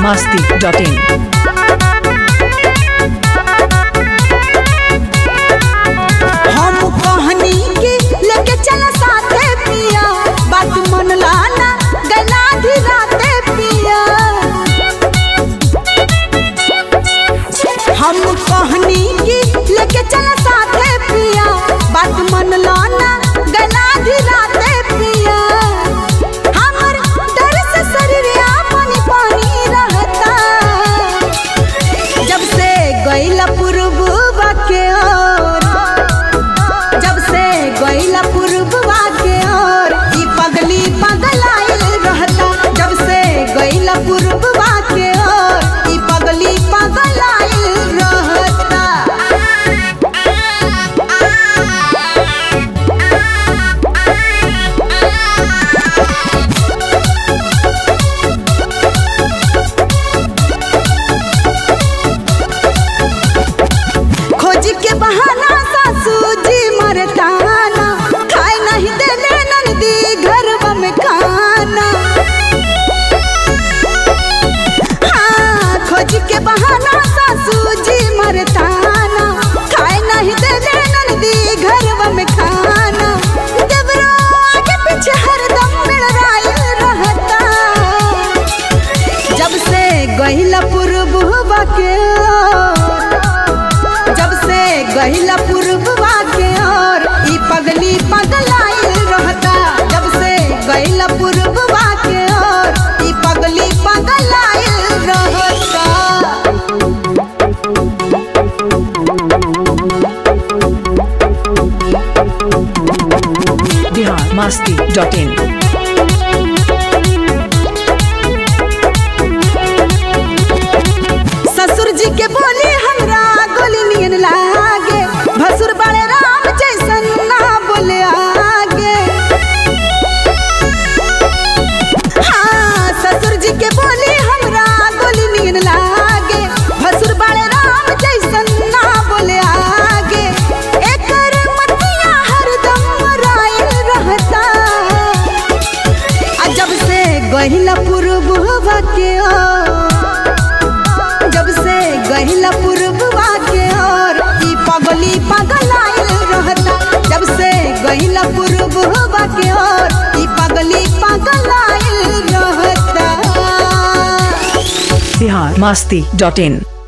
masti.in. हम कहनी की लेके चल साथे पिया बात मन लाना गला धीराते पिया हम कहनी की लेके चल साथे पिया बात मन लाना गला धीराते पिया हमर डर से शरीरिया पानी पानी रहता जब से गईला पुरबुआ के ओर जब से गईला पुरबुआ के ओर ई पगली पगलाइल रहता जब से गईला पुरबुआ के ओर ई पगली पगलाइल रहता खोज के बहाना सासू जी मरताना खाए नहीं देले नंदी घरवा में खाना हाँ, खोज के बहाना सासू जी मरताना खाए नहीं देले नंदी घरवा में खाना देवरा आगे पीछे हरदम मिलराइल रहता जब से गहिला पुरबुआ के ओर जब से गहिला पुरबुआ के ओर ई पगली पगलाइल रहता जब से गहिला पुरबुआ के ओर ई पगली पगलाइल रहता Bihar masti.in. ससुर जी के बोली हमरा गोली नियन लागे भसुर बड़े राम जैसन ना बोले आगे हाँ ससुर जी के बोली हमरा गोली नियन लागे भसुर बड़े राम जैसन ना बोले आगे एकर मतिया हरदम रायल रहता आ जब से गहिला पुरबुआ के ओर जब से गहिला पुरबुआ के ओर ई पगली पगलाइल रहता जब से गहिला पुरबुआ के ओर ई पगली पगलाइल रहता Bihar masti.in.